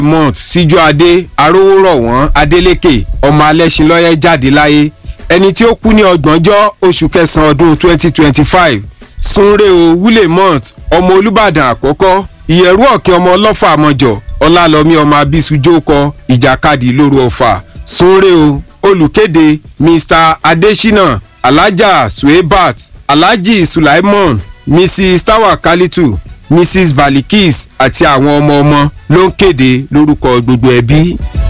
mont síjúadé arówórọ̀wọ́n adélékè ọmọ alẹ́sìnlọ́yẹ́ jáde láyé ẹni tí ó kú ní ọgbọ̀njọ́ oṣù kẹsàn-án ọdún 2025 sunre o willemont ọmọ olùbàdàn àkọ́kọ́ ìyẹ̀rú ọ̀kìn ọmọ ọlọ́fà àmọ́jọ ọlálọ́mí ọmọ abisujókọ ìjàkadì lóru ọ̀fà sunre o olùkéde mr adesina alhaja suebat alhaji sulaimon mrs tawakalitu mrs balikis àti àwọn ọmọ ọmọ ló ń kéde lórúkọ gbogbo ẹbí.